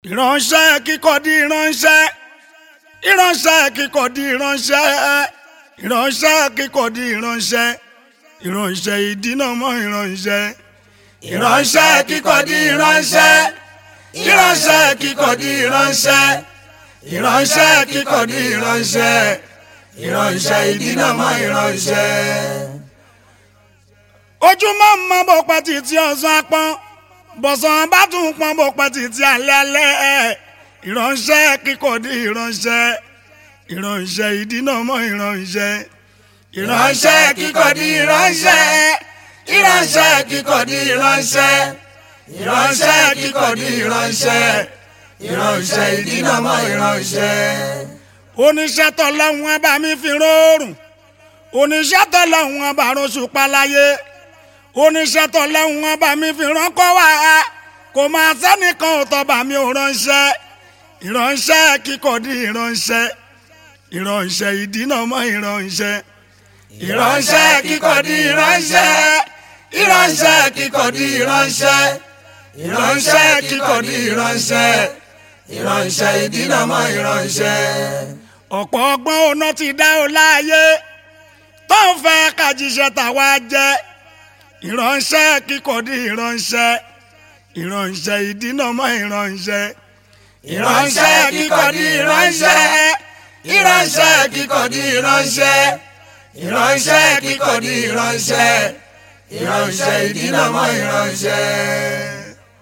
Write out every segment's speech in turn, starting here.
ìránṣẹ́ kíkọ́ di ìránṣẹ́ ìránṣẹ́ kíkọ́ di ìránṣẹ́ ìránṣẹ́ kíkọ́ di ìránṣẹ́ ìránṣẹ́ ìdínàmọ́ ìránṣẹ́ ìránṣẹ́ kíkọ́ di ìránṣẹ́ ìránṣẹ́ kíkọ́ di ìránṣẹ́ ìránṣẹ́ kíkọ́ di ìránṣẹ́ ìránṣẹ́ ìdínàmọ́ ìránṣẹ́. ojúmọ́ mọ́ bó pẹ́ títí ọ̀sán apọ́n bọ̀sán bá tún pọ́n bó pẹ́ títí alẹ́ alẹ́ ìránṣẹ́ kíkọ́ di ìránṣẹ́ ìránṣẹ́ ìdínàmọ́ ìránṣẹ́ ìránṣẹ́ kíkọ́ di ìránṣẹ́ ìránṣẹ́ kíkọ́ di ìránṣẹ́ ìránṣẹ́ kíkọ́ di ìránṣẹ́ ìránṣẹ́ ìdínàmọ́ ìránṣẹ́. oníṣẹ́ tọ́lọ́hún ẹ bá mi fi rọrùn oníṣẹ́ tọ́lọ́hún ẹ bá rọ́ṣù paláyé oníṣẹ́ tọ́lọ́hún ẹ bá mi fi ránkọ́ wá kò máa sẹ́nìkan ò tọ́ba mi ò ránṣẹ́ ìránṣẹ́ kíkọ́ di ìránṣẹ́ ìránṣẹ́ ìdínàmọ́ ìránṣẹ́ ìránṣẹ́ kíkọ́ di ìránṣẹ́ ìránṣẹ́ kíkọ́ di ìránṣẹ́ ìránṣẹ́ kíkọ́ di ìránṣẹ́ ìránṣẹ́ ìdínàmọ́ ìránṣẹ́. ọ̀pọ̀ ọgbọ́n ọ̀nà ti dá o láàyè tó ń fẹ́ kájíṣẹ́ tàwa jẹ́ ìránṣẹ́ kíkọ́ di ìránṣẹ́ ìránṣẹ́ ìdínàmọ́ ìránṣẹ́ ìránṣẹ́ kíkọ́ di ìránṣẹ́ ìránṣẹ́ kíkọ́ di ìránṣẹ́ ìránṣẹ́ kíkọ́ di ìránṣẹ́ ìránṣẹ́ ìdínàmọ́ ìránṣẹ́.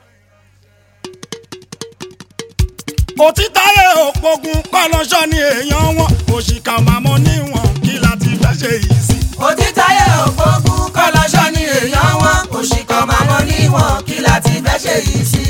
òtítàyé òpogun kọ́lọ́ṣọ́ ni èèyàn wọn òṣìkà màmọ́ níwọ̀n kí láti fẹ́ ṣe yìí sí. òtítàyé òpogun kọ́lọ́ṣọ́ ni èèyàn wọn òṣìkà màmọ́ níwọ̀n kí láti fẹ́ ṣe yìí sí.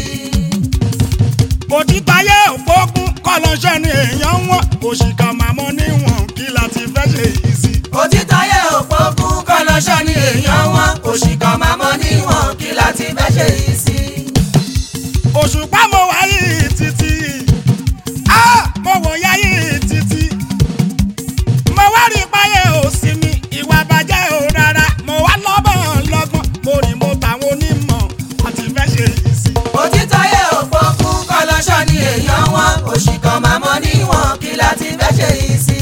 òtítàyé òpogun kọ́lọ́ṣọ́ ni èèyàn wọn òṣìkà màmọ́ níwọ̀n kí láti fẹ́ ṣe yìí sí. òtítàyé òpogun kọ́lọ́ṣọ́ ni èèyàn wọn òṣìkà màmọ́ níwọ̀n kí láti fẹ́ ṣe yìí sí. òṣùpá mo wáyé títí á mo wò yáyé títí mo wá rí páyé òsì mi ìwà bàjẹ́ ò rárá mo wá lọ́bọ̀n lọ́gbọ́n mo rìn mo tàwọn onímọ̀ àti fẹ́ ṣe yìí sí. òtítàyé òpogun kọ́lọ́ṣọ́ ni èèyàn wọn òṣìkà màmọ́ níwọ̀n kí láti fẹ́ ṣe yìí sí.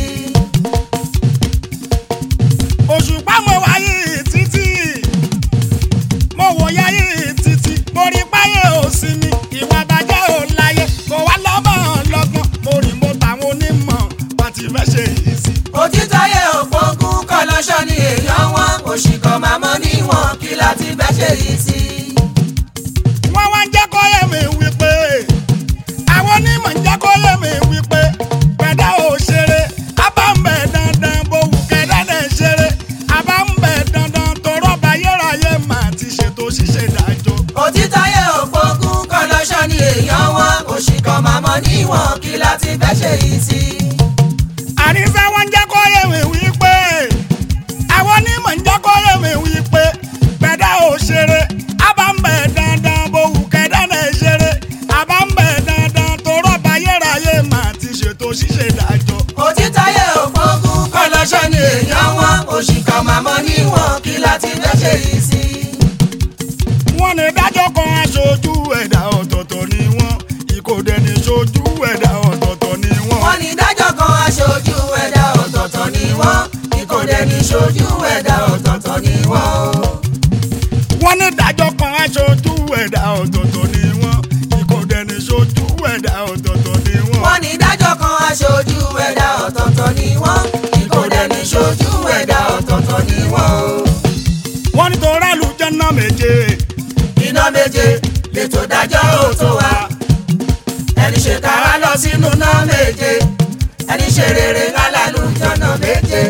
òṣùpá mo wáyé títí mo wò yáyé títí mo rí páyé òsì mi ìwà bàjẹ́ ò láyé mo wá lọ́bọ̀n lọ́gbọ́n mo rìn mo tàwọn onímọ̀ àti fẹ́ ṣe yìí sí. òtítàyé òpogun kọ́lọ́ṣọ́ ni èèyàn wọn òṣìkà màmọ́ níwọ̀n kí láti fẹ́ ṣe yìí sí. wọ́n wá ń jẹ́ kó yé mi wípé àwọn onímọ̀ ń jẹ́ kó yé mi wípé pẹ̀dá ò ṣeré abá ń bẹ̀ dandan bówù kẹ́dá dẹ̀ ṣeré abá ń bẹ̀ dandan torọ́ bá yẹ́ráyé mà ti ṣètò ṣíṣe dájọ́. òtítàyé òpogun kọ́lọ́ṣọ́ ni èèyàn wọn òṣìkà màmọ́ níwọ̀n kí láti fẹ́ ṣe yìí sí. àníṣe wọ́n ń jẹ́ kó yé mi wípé àwọn onímọ̀ ń jẹ́ kó yé mi wípé pẹ̀dá ò ṣeré abá ń bẹ̀ dandan bówù kẹ́dá dẹ̀ ṣeré abá ń bẹ̀ dandan torọ́ bá yẹ́ráyé mà ti ṣètò ṣíṣe dájọ́. òtítàyé òpogun kọ́lọ́ṣọ́ ni èèyàn wọn òṣìkà màmọ́ níwọ̀n kí láti fẹ́ ṣe yìí sí. wọ́n ní dájọ́ kan aṣojú ẹ̀dá ọ̀tọ̀ọ̀tọ̀ ni wọ́n ìkòdẹ ní ṣojú ẹ̀dá ọ̀tọ̀ọ̀tọ̀ ni wọ́n. wọ́n ní dájọ́ kan aṣojú ẹ̀dá ọ̀tọ̀ọ̀tọ̀ ni wọ́n ìkòdẹ ní ṣojú ẹ̀dá ọ̀tọ̀ọ̀tọ̀ ni wọ́n o. wọ́n ní dájọ́ kan aṣojú ẹ̀dá ọ̀tọ̀ọ̀tọ̀ ni wọ́n ìkòdẹ ní ṣojú ẹ̀dá ọ̀tọ̀ọ̀tọ̀ ni wọ́n. wọ́n ní dájọ́ kan aṣojú ẹ̀dá ọ̀tọ̀ọ̀tọ̀ ni wọ́n ìkòdẹ ní ṣojú ẹ̀dá ọ̀tọ̀ọ̀tọ̀ ni wọ́n o. wọ́n ní tó rálù jẹ́nà méje iná méje lètò dájọ́ òtó wa ẹni ṣe kára lọ sínú náà méje ẹni ṣe rere lálàlú jọ̀nà méje.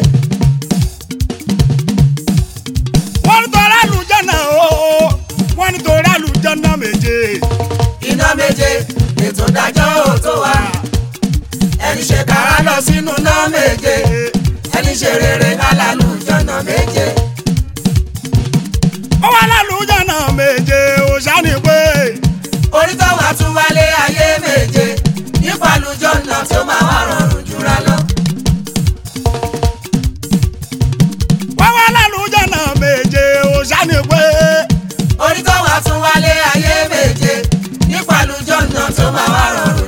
wọ́n ní tó rálù jẹ́nà ooo wọ́n ní tó rálù jẹ́nà méje iná méje lètò dájọ́ òtó wa ẹni ṣe kára lọ sínú náà méje ẹni ṣe rere lálàlú jọ̀nà méje. ó wà lálù jẹ́nà méje ó ṣáni pé orí tó wà tún wálé ayé méje nípa lùjọ́ náà tó máa wá rọrùn jura lọ. wọ́n wà lálù jẹ́nà méje ó ṣáni pé orí tó wà tún wálé ayé méje nípa lùjọ́ náà tó máa wá rọrùn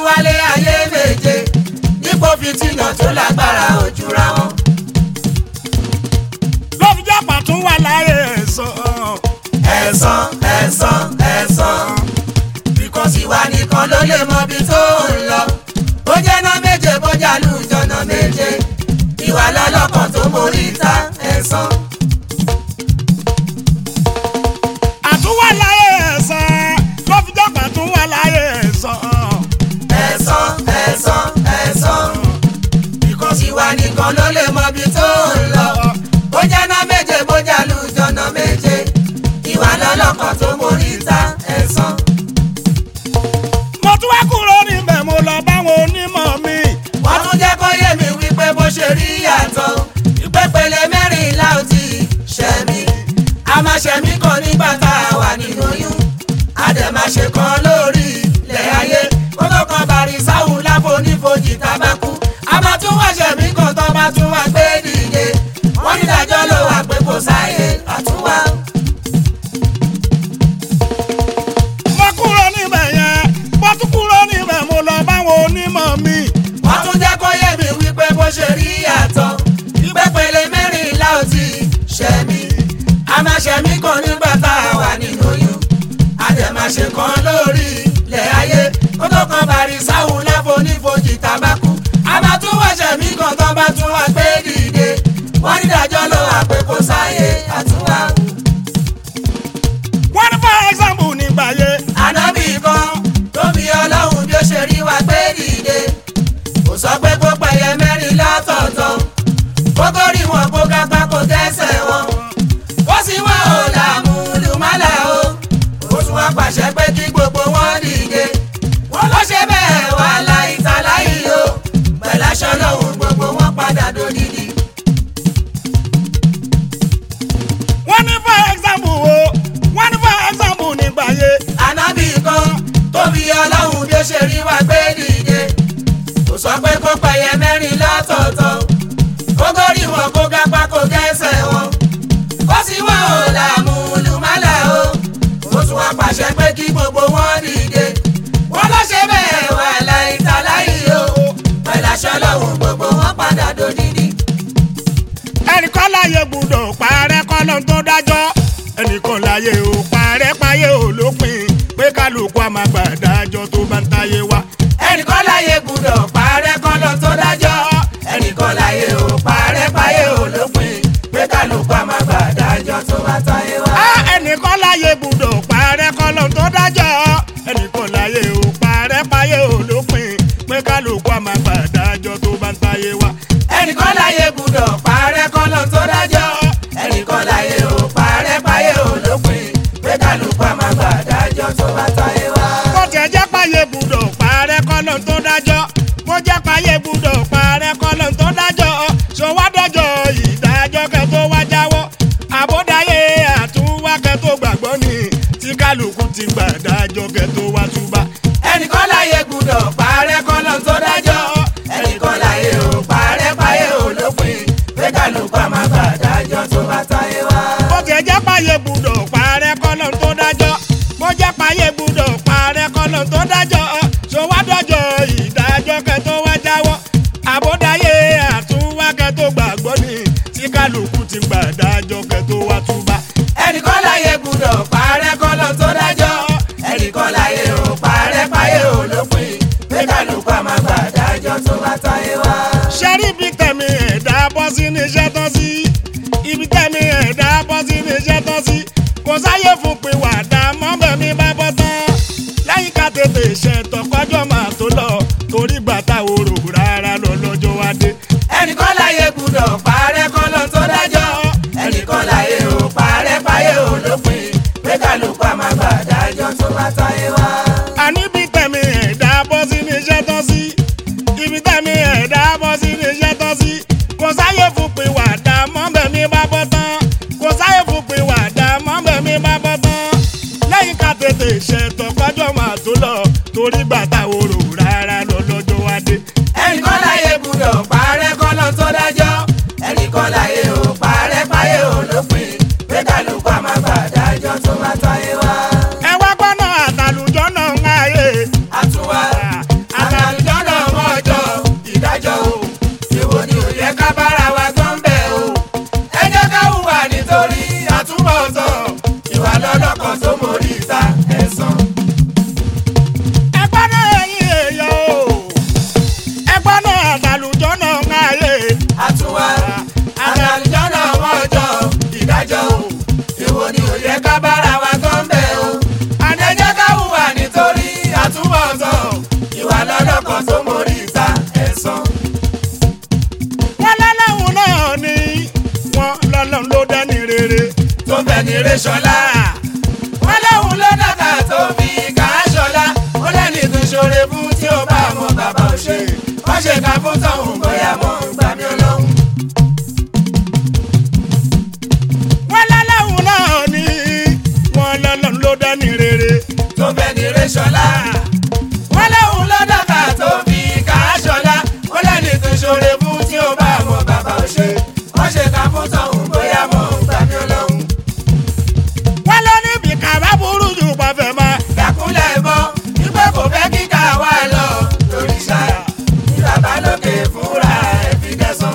wálé ayé méje dípò fìtínà tó lágbára òjúra wọn. ló fi jẹ́ pàtún wà láyé ẹ̀sán. ẹ̀san ẹ̀san ẹ̀san bíkọ́sì wa nìkan ló lè mọ ibi tó ń lọ bó jẹ́ ná méje bó jà lùjọ́nà méje ìwà lọ́lọ́kan tó mórí ta ẹ̀san. àtúwà láyé ẹ̀sán. ló fi jẹ́ pàtún wà láyé ẹ̀sán. ẹ̀san ẹ̀san ẹ̀san bíkọ́sì wa nìkan ló lè mọ ibi tó ń lọ bó jẹ́ ná méje bó jà lùjọ́nà méje ìwà lọ́lọ́kan tó mórí ta ẹ̀san. mo tún wá kúrò níbẹ̀ mo lọ báwọn onímọ̀ mi. wọ́n tún jẹ́ kó yé mi wípé bó ṣe rí yàtọ̀ ìpépele mẹ́rìnlá ò ti ṣẹ̀mí a máa ṣẹ̀mí kan nígbà tá a wà nínú oyún a dẹ̀ máa ṣe kan lórí ilẹ̀ ayé kó tó kan bàrí sáwùn láfonífojì tábàkú a máa tún wá ṣẹ̀mí kan tó bá tún wá gbé dìde wọ́n ní ìdájọ́ ló wà pé kò sáyé àtúwá. mo kúrò níbẹ̀ yẹn mo tún kúrò níbẹ̀ mo lọ báwọn onímọ̀ mi. wọ́n tún jẹ́ kó yé mi wípé bó ṣe rí yàtọ̀ ìpépele mẹ́rìnlá ò ti ṣẹ̀mí a máa ṣẹ̀mí kan nígbà tá a wà nínú oyún a dẹ̀ máa ṣe kan lórí ilẹ̀ ayé kó tó kan bàrí sáwùn láfonífojì tábàkú a máa tún wá ṣẹ̀mí kan tó bá tún wá gbé dìde wọ́n ní ìdájọ́ ló wà pé kò sáyé àtúwá. wọ́n ní for example nígbà yẹn. ànábì kan tó fi ọlọ́run bí ó ṣe rí wa gbé dìde kò sọ pé kó pẹ̀yẹ mẹ́rin lọ́tọ̀ọ̀tọ̀ kó tó rí wọn kó kápá kó tẹ́sẹ̀ wọn ó sì wá ò làmú lùmálà o ó tún wá pàṣẹ pé kí gbogbo wọn dìde wọn ló ṣe bẹ́ẹ̀ wà láì ta láì o pẹ̀láṣọ lọ́hùn gbogbo wọn padà dòdìdì. wọ́n ní for example o wọ́n ní for example nígbà yẹn. ànábì kan tó fi ọlọ́run bí ó ṣe rí wa gbé dìde kò sọ pé kó pẹ̀yẹ mẹ́rin lọ́tọ̀ọ̀tọ̀ kó górí wọn kó gápá kó gẹ́sẹ̀ wọn ó sì wá ò làmú lùmálà o ó tún wá pàṣẹ pé kí gbogbo wọn dìde wọn lọ ṣe bẹ́ẹ̀ wà láì ta láì o pẹ̀láṣọ lọ́hùn gbogbo wọn padà dòdìdì. ẹnìkan láyé gbúdọ̀ parẹ́ kọ́lọ́ tó dájọ́ ẹnìkan láyé ò parẹ́ páyé ò lópin pé kálukú àmà gbàdájọ́ tó bá ń táyé wá. ẹnìkan láyé gbúdọ̀ parẹ́ kọ́lọ́ tó dájọ́ ẹnìkan láyé ò parẹ́ páyé ò lópin pé kálukú àmà gbàdájọ́ tó bá táyé wá. á ẹnìkan láyé gbúdọ̀ parẹ́ kọ́lọ́ tó dájọ́ ẹnìkan láyé ò parẹ́ páyé ò lópin pé kálukú àmà gbàdájọ́ tó bá ń táyé wá. ẹnìkan láyé gbúdọ̀ parẹ́ kọ́lọ́ tó dájọ́ ẹnìkan láyé ò parẹ́ páyé ò lópin pé kálukú àmà gbàdájọ́ tó bá táyé wá. bó tiẹ̀ jẹ́ páyé gbúdọ̀ parẹ́ kọ́lọ́ tó dájọ́ bó jẹ́ páyé gbúdọ̀ parẹ́ kọ́lọ́ tó dájọ́ ṣòwádọ́jọ́ ìdájọ́ kẹ́ tó wá jáwọ́ àbódáyé àtúwá kẹ́ tó gbàgbọ́ ni tí kálukú ti gbàdájọ́ kẹ́ tó wá túbà. ẹnìkan láyé gbúdọ̀ parẹ́ kọ́lọ́ tó dájọ́ ẹnìkan láyé ò parẹ́ páyé ò lópin pé kálukú àmà gbàdájọ́ tó bá táyé wá. bó tiẹ̀ jẹ́ páyé gbúdọ̀ parẹ́ kọ́lọ́ tó dájọ́ bó jẹ́ páyé gbúdọ̀ parẹ́ kọ́lọ́ tó dájọ́ ṣòwádọ́jọ́ ìdájọ́ kẹ́ tó wá jáwọ́ àbódáyé àtúwá kẹ́ tó gbàgbọ́ ni tí kálukú ti gbàdájọ́ kẹ́ tó wá túbà. ẹnìkan láyé gbúdọ̀ parẹ́ kọ́lọ́ tó dájọ́ ẹnìkan láyé ò parẹ́ páyé ò lópin pé kálukú àmà gbàdájọ́ tó bá táyé wá. ṣẹ́rí ibi tẹ̀mí ẹ̀dá bọ́ sí ní iṣẹ́ tán sí ibi tẹ̀mí ẹ̀dá bọ́ sí ní iṣẹ́ tán sí kò sáyé fún pé wàdà mọ́bẹ̀mí bá bọ́ tán lẹ́yìn ká tètè ṣètò kọjọ́ máa tó lọ torí gbàtà òrò rárá lọ lọ́jọ́ wá dé. ẹnìkan láyé gbúdọ̀ parẹ́ kọ́lọ́ tó dájọ́ ẹnìkan láyé ò parẹ́ páyé ò lópin pé kálukú àmà gbàdájọ́ tó bá táyé wá. àní ibi tẹ̀mí ẹ̀dá bọ́ sí ní iṣẹ́ tán sí ibi tẹ̀mí ẹ̀dá bọ́ sí ní iṣẹ́ tán sí kò sáyé fún pé wàdà mọ́bẹ̀mí bá bọ́ tán kò sáyé fún pé wàdà mọ́bẹ̀mí bá bọ́ tán lẹ́yìn ká tètè ṣètò kọjọ́ máa tó lọ torí gbàtà òrò rárá lọ lọ́jọ́ wá dé. ẹnìkan láyé gbúdọ̀ parẹ́ kọ́lọ́ tó dájọ́ ẹnìkan láyé ò parẹ́ páyé ò lópin pé kálukú àmà gbàdájọ́ tó bá táyé wá. ẹ wá gbọ́nà àtàlùjọ́ náà ń háyè àtúwá àtàlùjọ́ èwo ni ò yẹ ká bára wa tó ń bẹ̀ o. àdéjẹ́ ká hùwà nítorí àtúbọ̀tán ìwà lọ́lọ́kan tó mórí ìta ẹ̀san. wọ́n lọ́lọ́run náà ni wọ́n lọ́lọ́run ló dání rere tó ń bẹ̀ ní rẹ́ṣọ́lá. wọ́n lóhun ló dàgbà tó fi kà á ṣọlá. ó lẹ́ni tó ṣoore fún tí ó bá mọ bàbá ò ṣe. wọ́n ṣe ká fún tọ̀hún bóyá mọ̀ ń gbà mí ọlọ́run. wọ́n lọ́lọ́run náà ni wọ́n lọ́lọ́run ló dání rere tó ń bẹ̀ ní rẹ́ṣọ́lá. wọ́n lóhun ló dàgbà tó fi kà á ṣọlá. ó lẹ́ni tó ṣoore fún tí ó bá mọ bàbá ò ṣe. wọ́n ṣe ká fún tọ̀hún bóyá mọ̀ ń gbà mí ọlọ́run. wọ́n lọ níbi kàbá burú jù pàfẹ́ máa dàkúnlẹ̀ mọ́ wípé kò fẹ́ kíkà wá lọ lórí ṣá ní bàbá lókè fúnra ẹ̀ fi dẹ́sán.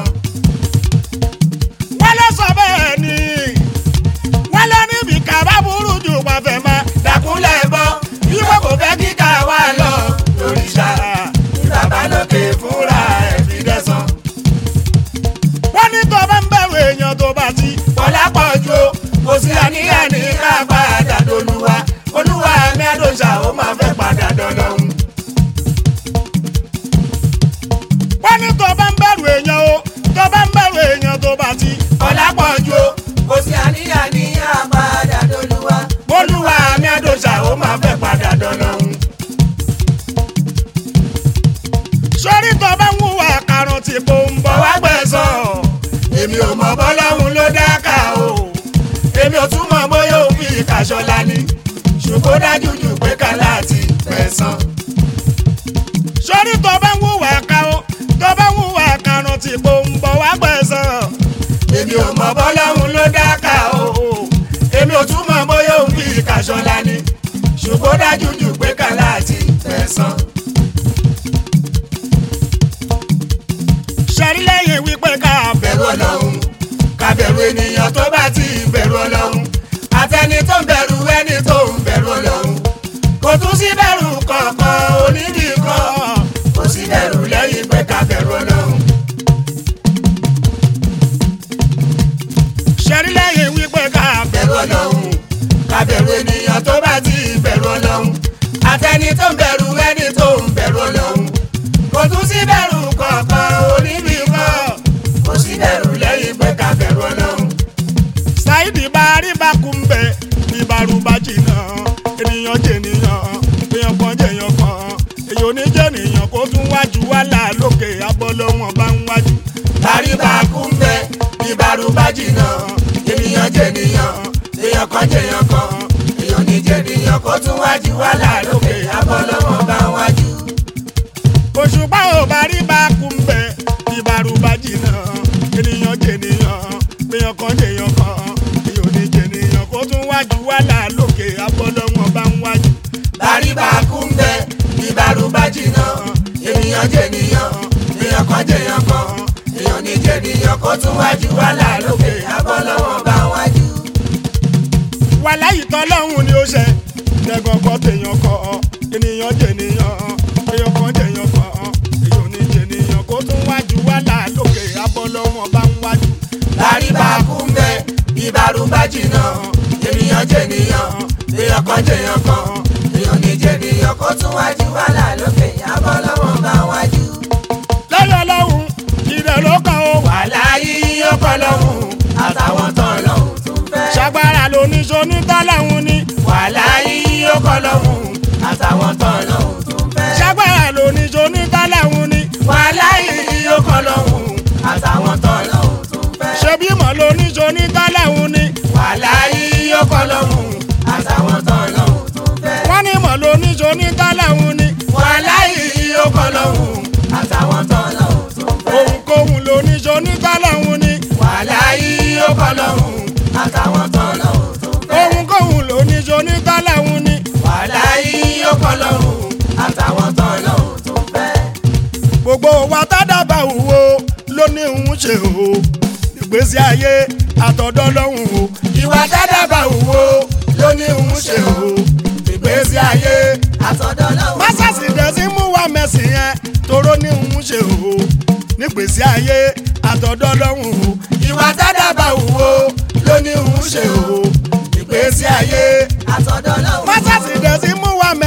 wọ́n lọ sọ bẹ́ẹ̀ ni wọ́n lọ níbi kàbá burú jù pàfẹ́ máa dàkúnlẹ̀ mọ́ wípé kò fẹ́ kíkà wá lọ lórí ṣá ní bàbá lókè fúnra ẹ̀ fi dẹ́sán. wọ́n ní tó bá ń bẹ̀rù èèyàn tó bá ti bọ́lá pọ̀ ju o, kò sí àníyàn ní ká padà dolúwa olúwa mi àdóṣà ó máa fẹ́ padà dọ́lọ́hún. wọ́n ní tó bá ń bẹ̀rù èèyàn o tó bá ń bẹ̀rù èèyàn tó bá ti bọ́lá pọ̀ ju o, kò sí àníyàn ní ká padà dolúwa olúwa mi àdóṣà ó máa fẹ́ padà dọ́lọ́hún. sórí tó bá ń hùwà karùn tí kò ń bọ̀ bọ̀ wá gbẹ̀sán. èmi ò mọ bọ́lọ́hún ló dáká o. èmi ò tún mọ bóyá òfin ìkàṣọlá ni. ṣùgbọ́n dájú jù pé ká láti gbẹ̀sán. sórí tó bá ń hùwà karùn tó bá ń hùwà karùn tí kò ń bọ̀ wá gbẹ̀san èmi ò mọ bọ́lọ́hún ló dáká o. èmi ò tún mọ bóyá òfin ìkàṣọlá ni. ṣùgbọ́n dájú jù pé ká láti gbẹ̀sán. sẹ́rí lẹ́yìn wípé ká bẹ̀rù ọlọ́run ká bẹ̀rù ènìyàn tó bá ti bẹ̀rù ọlọ́run àtẹni tó ń bẹ̀rù ẹni tó ń bẹ̀rù ọlọ́run kò tún sí bẹ̀rù kankan onídìí kan kò sí bẹ̀rù lẹ́yìn pé ká bẹ̀rù ọlọ́run. sẹ́rí lẹ́yìn wípé ká bẹ̀rù ọlọ́run ká bẹ̀rù ènìyàn tó bá ti bẹ̀rù ọlọ́run àtẹni tó ń bẹ̀rù ẹni tó ń bẹ̀rù ọlọ́run kò tún sí bẹ̀rù kankan onídìí kan kò sí bẹ̀rù lẹ́yìn pé ká bẹ̀rù ọlọ́run. ṣáìdì bá rí bá kú ń bẹ ìbárúbá jìnnà ènìyàn jènìyàn èèyàn kan jèèyàn kan èèyàn oníjènìyàn kó tún wájú wálà lókè abọ́lọ́wọ́n bá ń wájú. Bàríbà kú ń bẹ bí Bàrúbá jìnnà. Ènìyàn jẹ̀nìyàn, èèyàn kan jẹ̀yàn kan. Èèyàn ní jẹ̀nìyàn kó tún wájú wàhálà lókè abọ́lọ́wọ́ bá wájú. òṣùpá ò bá rí bá kú ń bẹ ìbárúbá jìnnà ènìyàn jènìyàn èèyàn kan jèèyàn kan èèyàn oníjènìyàn kó tún wájú wálà lókè abọ́lọ́wọ́n bá ń wájú. Bàríbà kú ń bẹ bí Bàrúbá jìnnà. Ènìyàn jẹ̀nìyàn, èèyàn kan jẹ̀yàn kan. Èèyàn ní jẹ̀nìyàn kó tún wájú wàhálà lókè abọ́lọ́wọ́ bá wájú. wàhálà yìí tọ́lọ́hún ni ó ṣe lẹ́gọ̀ọ́gọ́ tèèyàn kọ́ ènìyàn jènìyàn èèyàn kan jèèyàn kan èèyàn ní jènìyàn kó tún wájú wàhálà lókè abọ́lọ́wọ́n bá ń wájú. Bàríbà kú ń bẹ bí Bàrúbá jìnnà. Ènìyàn jẹ̀nìyàn, èèyàn kan jẹ̀yàn kan. Èèyàn ní jẹ̀nìyàn kó tún wájú wàhálà lókè abọ́lọ́wọ́ bá wájú. lẹ́yìn ọlọ́run ìrẹ̀ ló kàn ó wà. wàhálà yìí ó kọ́ lọ́hùn àtàwọn tán lọ́hùn tún fẹ́. ṣàgbára lóníṣó ní tọ́lọ́hún ni wàhálà yìí ó kọ́ lọ́hùn àtàwọn tán lọ́hùn tún fẹ́. ṣàgbára lóníṣó ní tọ́lọ́hún ni wàhálà yìí ó kọ́ lọ́hùn àtàwọn tán lọ́hùn tún fẹ́. ṣebí mọ̀ lóníṣó ní tọ́lọ́hún ni wàhálà yìí ó kọ́ lọ́hùn àtàwọn tán lọ́hùn tún fẹ́. wọ́n ní mọ̀ lóníṣó ní tọ́lọ́hún ni wàhálà yìí ó kọ́ lọ́hùn àtàwọn tán lọ́hùn tún fẹ́. ohunkóhun lóníṣó ní tọ́lọ́hún ni wàhálà yìí ó kọ́ lọ́hùn àtàwọn tán lọ́hùn tún fẹ́. ohunkóhun lóníṣó ní tọ́lọ́hún ni wàhálà yìí ó kọ́ lọ́hùn àtàwọn tán lọ́hùn tún fẹ́. gbogbo wa tádàbà wò ló ní òun ṣe o ìgbésí ayé àtọ̀dọ́ lọ́hùn o ìwà tádàbà òwò ló ní òun ṣe o ìgbésí ayé àtọ̀dọ̀ lọ́wọ́. másàsì dẹ̀sí mú wa mẹ́sìn yẹn toró ní òun ṣe o nígbésí ayé àtọ̀dọ́ lọ́hùn o ìwà tádàbà òwò ló ní òun ṣe o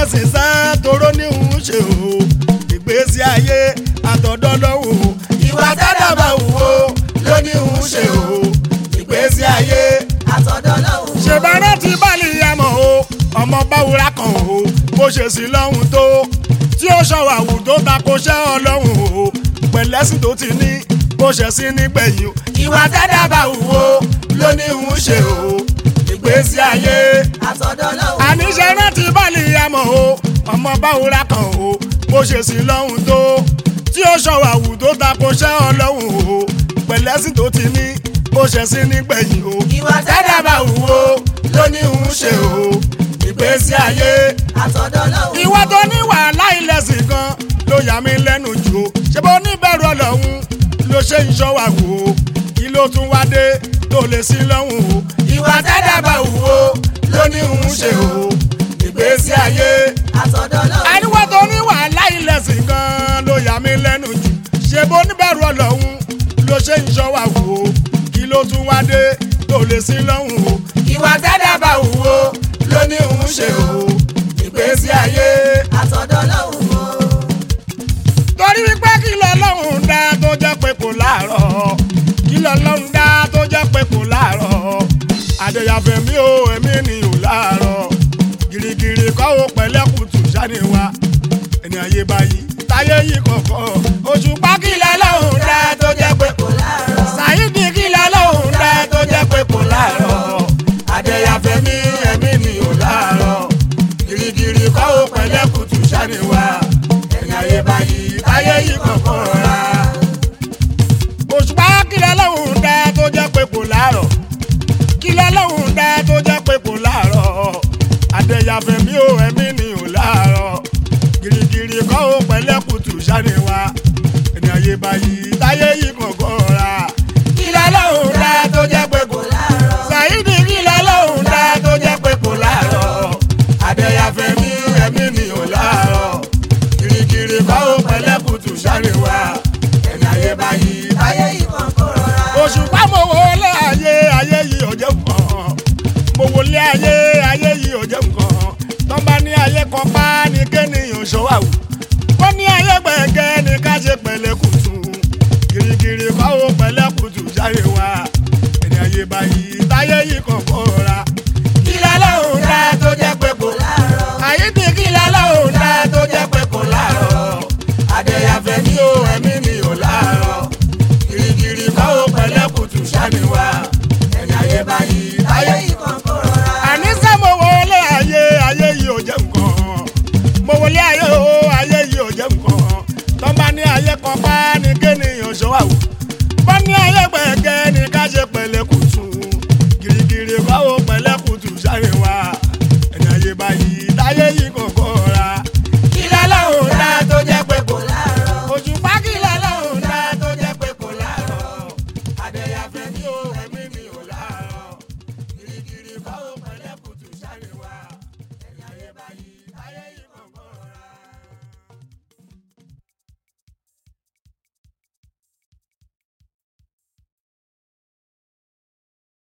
lẹ́sìn sá toró ní òun ṣe o ìgbésí ayé àtọ̀dọ́ lọ́wọ́ ìwà tẹ́lẹ̀ bá wù ó ló ní òun ṣe o ìgbésí ayé àtọ̀dọ̀ lọ́hùn. ṣèbára ti báàlì yamọ̀ o ọmọ báwúrà kan o bó ṣe sí lọ́hùn tó tí ó ṣọwọ́ àwù tó tako ṣẹ́ ọlọ́hùn o pẹ̀lẹ́sìn tó ti ní bó ṣe sí nígbẹ̀yìn o ìwà tẹ́lẹ̀ bá wù ó ló ní òun ṣe o ìgbésí ayé àtọ̀dọ̀ lọ́hùn. àníṣe rántí báàlì yamọ̀ o ọmọ báwúrà kan o bó ṣe sí lọ́hùn tó tí ó ṣọwọ́ àwù tó tako ṣẹ́ ọlọ́hùn o pẹ̀lẹ́sìn tó ti ní bó ṣe sí nígbẹ̀yìn o ìwà tẹ́lẹ̀ bá wù ó ló ní òun ṣe o ìgbésí ayé àtọ̀dọ̀ lọ́hùn. ìwà tó ní wàhálà ìlẹ̀sìn kan ló yà mí lẹ́nu jù o ṣé bó níbẹ̀rù ọlọ́run ló ṣe ń ṣọ́ wa wò ó kí ló tún wá dé tó lè sí lọ́hùn o ìwà tẹ́lẹ̀ bá wù ó ló ní òun ṣe o ìgbésí ayé àtọ̀dọ̀ lọ́hùn. àríwá tó ní wàhálà ìlẹ̀sìn kan ló yà mí lẹ́nu jù ṣé bó níbẹ̀rù ọlọ́run ló ṣe ń ṣọ́ wa wò ó kí ló tún wá dé tó lè sí lọ́hùn o ìwà tẹ́lẹ̀ bá wù ó ló ní òun ṣe o ìgbésí ayé àtọ̀dọ̀ lọ́hùn o. torí wípé kí lọ́lọ́run dá tó jẹ́ pé kò láàárọ̀ kí lọ́lọ́run dá tó jẹ́ pé kò láàárọ̀ àdéyàfẹ́ mi ò ẹ̀mí ni ò láàárọ̀ gìrìgìrì kọ́ ó pẹ̀lẹ́ kùtù sáni wa ẹni ayé báyìí táyé yìí kọ̀ọ̀kan oṣù pa kí lọ́lọ́run dá tó jẹ́ pé kò láàárọ̀. sàyídì kí lọ́lọ́run dá tó jẹ́ pé kò láàárọ̀ àdéyàfẹ́ mi ẹ̀mí ni ò láàárọ̀ gìrìgìrì kọ́ ó pẹ̀lẹ́ kùtù sáni wa ẹni ayé báyìí táyé yìí kọ̀ọ̀kan rà òṣùpá kílẹ̀ lọ́hùn dá tó jẹ́ pé kò láàrọ̀ kílẹ̀ lọ́hùn dá tó jẹ́ pé kò láàrọ̀ àdẹ̀yàfẹ́ mi ò ẹ̀mí ni ò láàrọ̀ gìrìgìrì kọ́ ó pẹ̀lẹ́ kùtù sáni wa ẹni ayé báyìí táyé yìí kọ̀ọ̀kan rà kílẹ̀ lọ́hùn dá tó jẹ́ pé kò láàárọ̀. sàyídì kílẹ̀ lọ́hùn dá tó jẹ́ pé kò láàrọ̀ àdẹ̀yàfẹ́ mi ẹ̀mí ni ò láàrọ̀ gìrìgìrì kọ́ ó pẹ̀lẹ́ kùtù sáni wa ẹni ayé báyìí táyé ayé yìí kan kó rọra. òṣùpá mo wọlé ayé ayé yìí ò jẹ́ nǹkan mo wọlé ayé ayé yìí ò jẹ́ nǹkan tó bá ní ayé kan pa ní kéèyàn ṣọwáwù wọ́n ní ayé gbẹ̀ngẹ́ ní ká ṣe pẹ̀lẹ́ kùtù gírígírí kọ́ ó pẹ̀lẹ́ kùtù jáde wá ẹni ayé báyìí táyé yìí kọ̀ọ̀kan